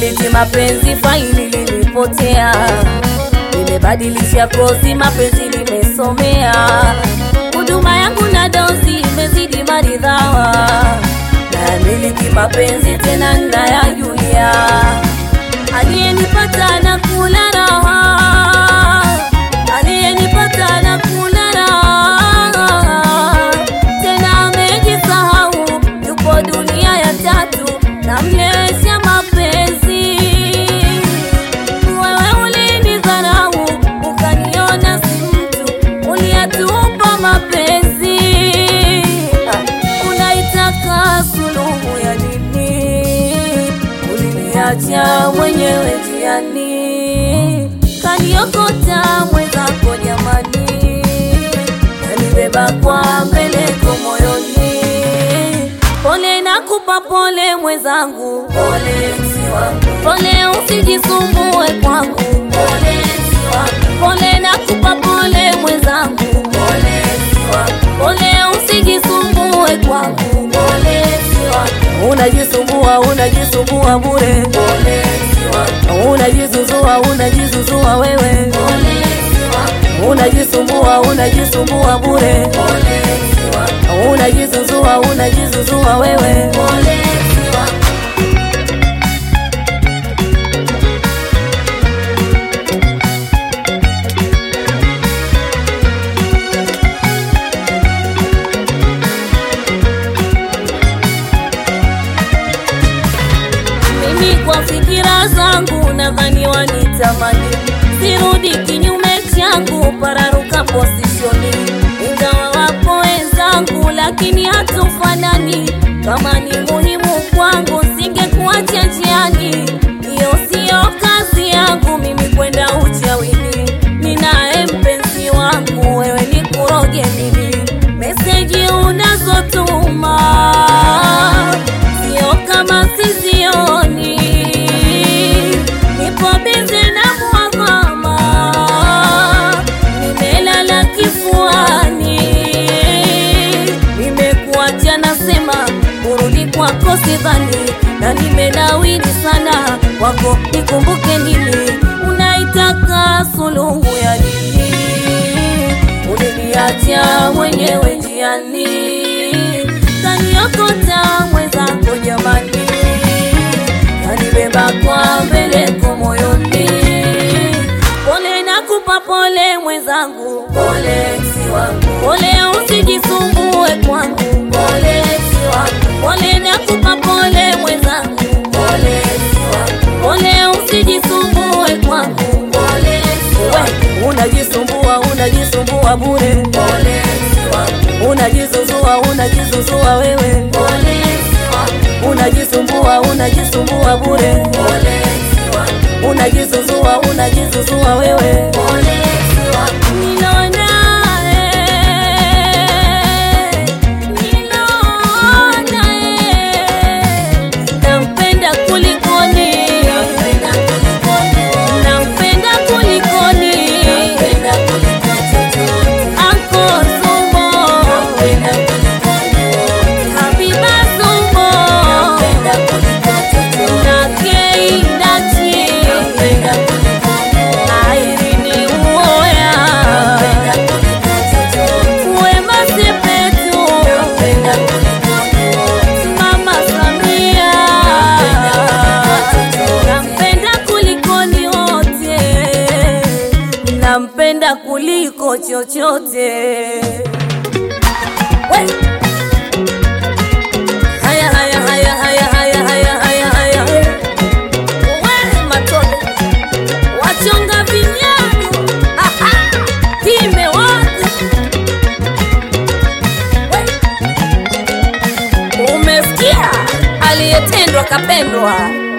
Niliti mapenzi faili lilipotea, nimebadilisha kozi mapenzi nimesomea, huduma yangu na dozi imezidi maridhawa, na miliki mapenzi tena ninayajulia, aliyenipata na kula raha, aliyenipata na kula raha, tena amejisahau, yupo dunia ya tatu, namlewesha mapenzi. Wewe ulinidharau, ukaniona si mtu, uliyatupa mapenzi. Unaitaka suluhu ya nini? Uliniacha mwenyewe njiani, kaniokota mwenzako jamani, kanibeba kwa mbeleko moyoni. Pole nakupa pole mwenzangu, pole si wangu, pole usijisumbue kwangu, pole si wangu, pole nakupa pole mwenzangu, pole si wangu, pole usijisumbue kwangu, pole si wangu, unajisumbua unajisumbua bure, pole si wangu, unajizuzua unajizuzua wewe, pole si wangu, unajisumbua unajisumbua bure, pole si wangu, unajizuzua unajizuzua wewe, pole si wangu. Mimi kwa fikira zangu nadhani wanitamani, sirudi kinyume changu, pararuka posishoni. Ingawa wapo wenzangu, lakini hatufanani. Kama ni muhimu kwangu, singekuacha njiani. Hiyo siyo kazi yangu mimi kwenda uchawini. Ninaye mpenzi wangu, wewe ni kuroge mimi. Meseji unazotuma sio kama sizioni, nipo bize na mwagama, nimelala kifuani, nimekuacha nasema kurudi kwako sidhani, na nimenawiri sana kwako, nikumbuke nini? Unaitaka suluhu ya nini? Uliniacha mwenyewe njiani, kaniokota mwenzako jamani, kanibeba kwa mbeleko moyoni. Pole nakupa pole mwenzangu, pole si wangu, pole usijisumbue kwangu, pole si wangu, pole nakupa pole mwenzangu, pole si wangu, pole usijisumbue kwangu, pole si wangu, unajisumbua unajisumbua bure, pole si wangu, unajizuzua unajizuzua wewe, pole si wangu, unajisumbua unajisumbua bure, pole si wangu, unajizuzua unajizuzua wewe, pole si wangu, ninaona eh, ninaona eh, nampenda kulikoni, nampenda kulikoni, nampenda kulikoni, nampenda kulikoni, Anko Zumbo, nampenda kulikoni, Habiba Zumbo, nampenda kulikoni, na Kei Ndachi, nampenda kulikoni, Airini Uoya, nampenda kulikoni, Wema Sepetu, nampenda kulikoni, Mama Samia, nampenda kulikoni wote, nampenda kuliko chochote. We! Haya, haya, haya, haya, haya, haya, haya, haya. We, matone. Wachonga vinyago. Aha! Pime watu. We! Umesikia? Aliyetendwa kapendwa.